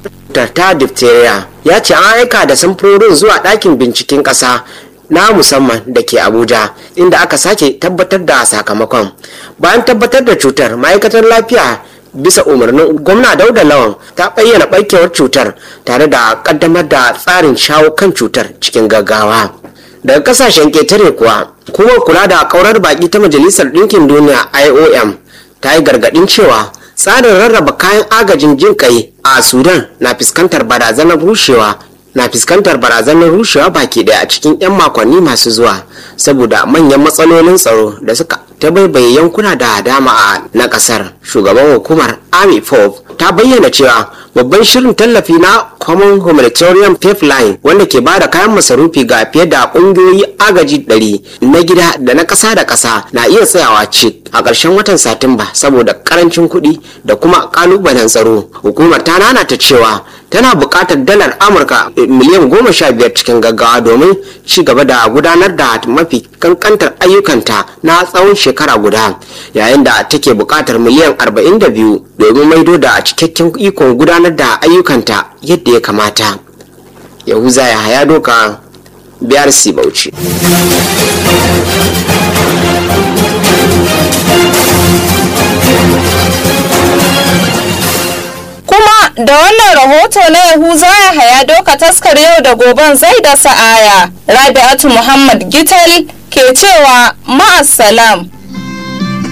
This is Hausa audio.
ta diphtheria ya ce an aika da samfurorin zuwa ɗakin binciken ƙasa na musamman da ke abuja inda aka sake tabbatar da sakamakon bayan tabbatar da cutar ma'aikatar lafiya bisa umarnin gwamna dauda lawan ta bayyana barkewar cutar tare da kaddamar da tsarin shawo kan cutar cikin gaggawa daga kasashen ketare kuwa kuma kula da kaurar baki ta majalisar ɗinkin duniya iom ta yi gargaɗin cewa tsarin rarraba kayan agajin jin kai a sudan na fuskantar barazanar rushewa na fuskantar barazanar rushewa baki daya a cikin 'yan makonni masu zuwa saboda manyan matsalolin tsaro da suka ta baibaye yankuna da dama a na kasar shugaban hukumar army fob ta bayyana cewa babban shirin tallafi na common humanitarian pipeline wanda ke bada kayan masarufi ga fiye da kungiyoyi agaji 100 na gida da na kasa da kasa na iya tsayawa cik a ƙarshen watan satumba saboda karancin kuɗi da kuma kalubalen tsaro hukumar ta nanata cewa tana buƙatar dalar amurka miliyan goma sha biyar cikin gaggawa domin ci gaba da gudanar da mafi kankantar ayyukanta na tsawon shekara guda yayin da take buƙatar miliyan arba'in da biyu domin maido da cikakken ikon gudanar da ayyukanta yadda ya kamata yahuza ya haya doka biyar bauchi da wannan rahoto na yahuza ya haya doka taskar yau da goben zai da sa'aya rabi'atu muhammad gital ke cewa ma'assalam